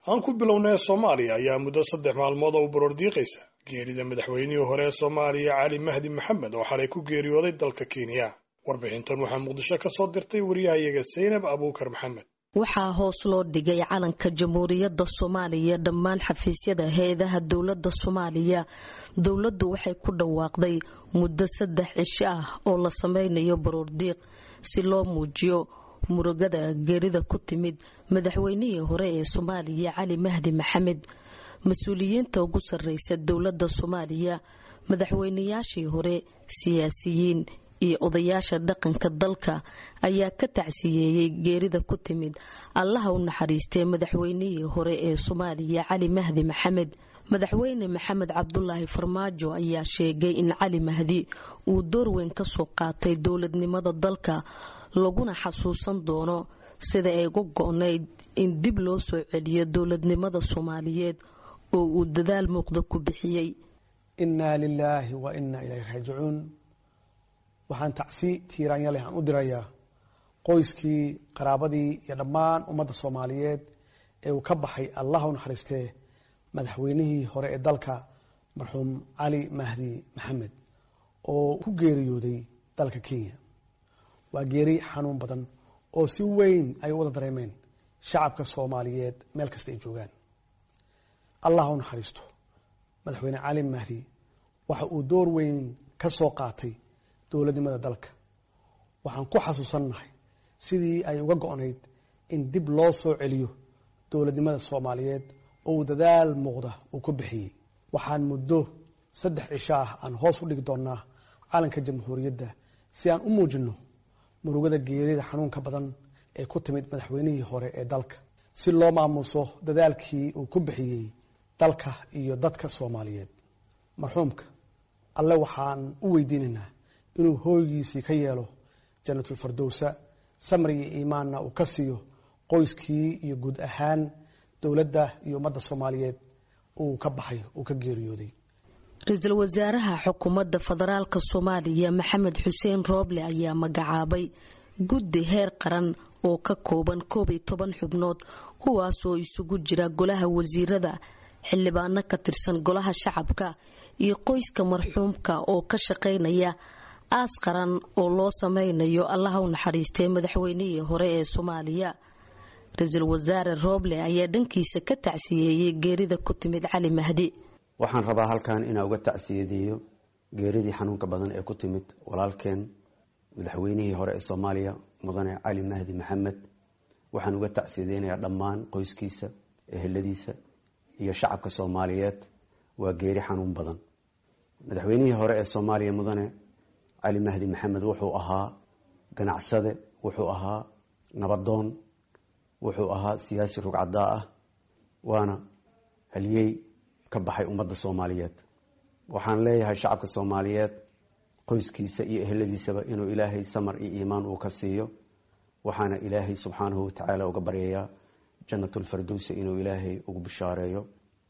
aan ku bilownay soomaaliya ayaa muddo saddex maalmood oo u baroordiiqaysa geerida madaxweynihii hore ee soomaaliya cali mahdi maxamed oo xalay ku geeriyooday dalka kenya warbixintan waxaa muqdisho ka soo dirtay wariyahayaga saynab abuukar maxamed waxaa hoos loo dhigay calanka jamhuuriyadda soomaaliya dhammaan xafiisyada hay-adaha dowladda soomaaliya dowladdu waxay ku dhawaaqday muddo saddex cisho ah oo la sameynayo baroordiiq si loo muujiyo murugada geerida ku timid madaxweynihii hore ee soomaaliya cali mahdi maxamed mas-uuliyiinta ugu sarreysa dowladda soomaaliya madaxweynayaashii hore siyaasiyiin iyo odayaasha dhaqanka dalka ayaa ka tacsiyeeyey geerida ku timid allaha u naxariistay madaxweynihii hore ee soomaaliya cali mahdi maxamed madaxweyne maxamed cabdulaahi farmaajo ayaa sheegay in cali mahdi uu door weyn ka soo qaatay dowladnimada dalka laguna xasuusan doono sida ay uga go-nayd in dib loo soo celiyo dowladnimada soomaaliyeed oo uu dadaal muuqda ku bixiyey innaa lilaahi wa innaa ilayhi raajicuun waxaan tacsi tiiraanya leh aan u dirayaa qoyskii qaraabadii iyo dhammaan ummadda soomaaliyeed ee uu ka baxay allah u naxariistee madaxweynihii hore ee dalka marxuum cali mahdi maxamed oo ku geeriyooday dalka kenya waa geeri xanuun badan oo si weyn ay u wada dareemeen shacabka soomaaliyeed meel kasta ay joogaan allah u naxariisto madaxweyne cali mahdi waxa uu door weyn ka soo qaatay dowladnimada dalka waxaan ku xasuusannahay sidii ay uga go-nayd in dib loo soo celiyo dowladnimada soomaaliyeed oo uu dadaal muuqda uu ku bixiyey waxaan muddo saddex cisho ah aan hoos u dhigi doonnaa calanka jamhuuriyadda si aan u muujinno murugada geerida xanuunka badan ee ku timid madaxweynihii hore ee dalka si loo maamuuso dadaalkii uu ku bixiyey dalka iyo dadka soomaaliyeed marxuumka alle waxaan u weydiinaynaa inuu hooygiisii ka yeelo janatulfardowsa samri iyo iimaanna uu ka siiyo qoyskii iyo guud ahaan dowladda iyo ummadda soomaaliyeed uu ka baxay uu ka geeriyooday ra-iisul wasaaraha xukuumadda federaalk soomaaliya maxamed xuseen rooble ayaa magacaabay guddi heer qaran oo ka kooban koob iyo toban xubnood kuwaasoo isugu jira golaha wasiirada xildhibaano ka tirsan golaha shacabka iyo qoyska marxuumka oo ka shaqaynaya aas qaran oo loo sameynayo allaha u naxariistay madaxweynihii hore ee soomaaliya ra-iisul wasaare rooble ayaa dhankiisa ka tacsiyeeyey geerida ku timid cali mahdi waxaan rabaa halkan inaa uga tacsiyadeeyo geeridii xanuunka badan ee ku timid walaalkeen madaxweynihii hore ee soomaaliya mudane cali mahdi maxamed waxaan uga tacsiyadeynayaa dhammaan qoyskiisa eheladiisa iyo shacabka soomaaliyeed waa geeri xanuun badan madaxweynihii hore ee soomaaliya mudane cali mahdi maxamed wuxuu ahaa ganacsade wuxuu ahaa nabadoon wuxuu ahaa siyaasi rugcadaa ah waana haliyey ka baxay ummadda soomaaliyeed waxaan leeyahay shacabka soomaaliyeed qoyskiisa iyo eheladiisaba inuu ilaahay samar iyo iimaan uu ka siiyo waxaana ilaahay subxaanahu watacaala uga baryayaa janatulfardowsa inuu ilaahay ugu bishaareeyo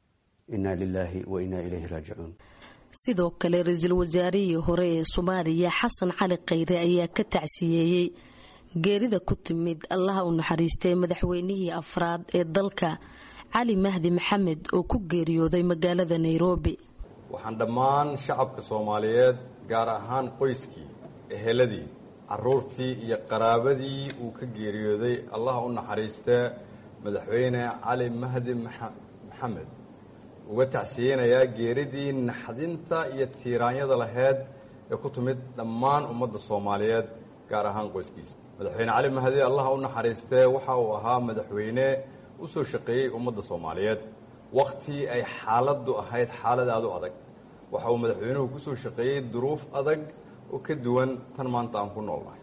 inna lilaahi wa innaa ilayhi raajicuun sidoo kale ra-iisul wasaarihii hore ee soomaaliya xasan cali khayre ayaa ka tacsiyeeyey geerida ku timid allaha u naxariistay madaxweynihii afraad ee dalka cali mahdi maxamed oo ku geeriyooday magaalada nairobi waxaan dhammaan shacabka soomaaliyeed gaar ahaan qoyskii eheladii caruurtii iyo qaraabadii uu ka geeriyooday allaha u naxariistee madaxweyne cali mahdi maxamed uga tacsiyeynayaa geeridii naxdinta iyo tiiraanyada laheyd ee ku timid dhammaan ummadda soomaaliyeed gaar ahaan qoyskiisa madaxweyne cali mahdi allaha u naxariistee waxa uu ahaa madaxweyne u soo shaqeeyey ummadda soomaaliyeed wakhtii ay xaaladdu ahayd xaalad aada u adag waxa uu madaxweynuhu ku soo shaqeeyey duruuf adag oo ka duwan tan maanta aan ku noolnahay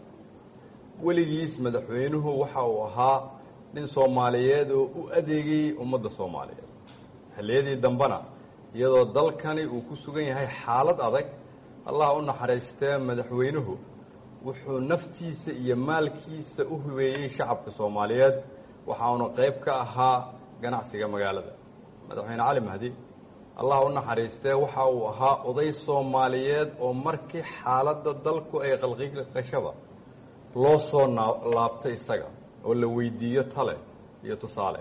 weligiis madaxweynuhu waxa uu ahaa nin soomaaliyeed oo u adeegayey ummadda soomaaliyeed xilliyadii dambena iyadoo dalkani uu ku sugan yahay xaalad adag allah u naxariistee madaxweynuhu wuxuu naftiisa iyo maalkiisa u hubeeyey shacabka soomaaliyeed waxauna qayb ka ahaa ganacsiga magaalada madaxweyne cali mahdi allah u naxariistee waxa uu ahaa oday soomaaliyeed oo markii xaaladda dalku ay qalqiqashaba loo soo laabtay isaga oo la weydiiyo tale iyo tusaale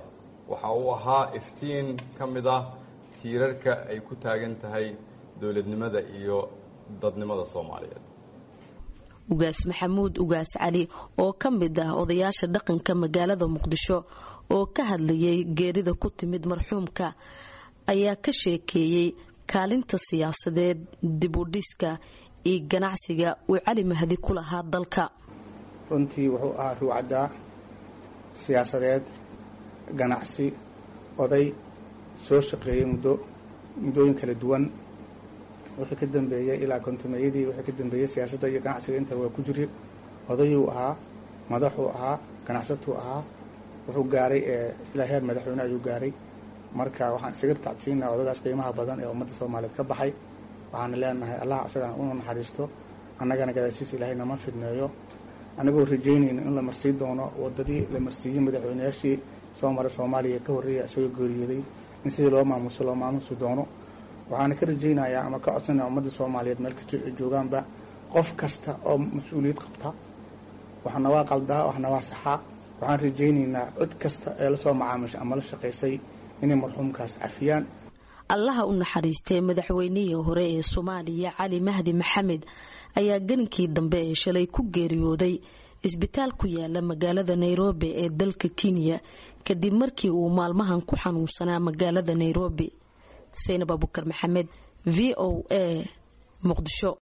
waxa uu ahaa iftiin ka mid ah tiirarka ay ku taagan tahay dowladnimada iyo dadnimada soomaaliyeed ugaas maxamuud ugaas cali oo ka mid ah odayaasha dhaqanka magaalada muqdisho oo ka hadlayay geerida ku timid marxuumka ayaa ka sheekeeyey kaalinta siyaasadeed dibudhiska iyo ganacsiga uu cali mahdi ku lahaa dalka runtii wuxuu ahaa ruucaddaa siyaasadeed ganacsi oday soo shaqeeyey muddo muddooyin kala duwan wixii ka dambeeyey ilaa kontumeeyadii wixii ka dambeeyey siyaasadda iyo ganacsiga inta waa ku jiri odayuu ahaa madaxuu ahaa ganacsatuu ahaa wuxuu gaaray ilaa heer madaxweyne ayuu gaaray marka waxaan isaga tacsiinaa odagaas qiimaha badan ee ummadda soomaaliyeed ka baxay waxaana leenahay allah isagana unu naxariisto annagana gadaashiisa ilaahay nama fidneeyo anagoo rajaynayna in la marsii doono wadadii la marsiiyey madaxweyneyaashii soo maray soomaaliya ka horreeya isagoo geeriyooday in sidii loo maamuso loo maamusi doono waxaana ka rajaynayaa ama ka codsanaya ummadda soomaaliyeed meel kastoo ay joogaanba qof kasta oo mas-uuliyad qabta waxna waa qaldaa waxna waa saxaa waxaan rajaynaynaa cid kasta ee lasoo macaamisha ama la shaqaysay inay marxuumkaas cafiyaan allaha u naxariistay madaxweynihii hore ee soomaaliya cali mahdi maxamed ayaa gelinkii dambe ee shalay ku geeriyooday isbitaal ku yaala magaalada nairobi ee dalka kenya kadib markii uu maalmahan ku xanuunsanaa magaalada nairobi saynab abukar maxamed v o a muqdisho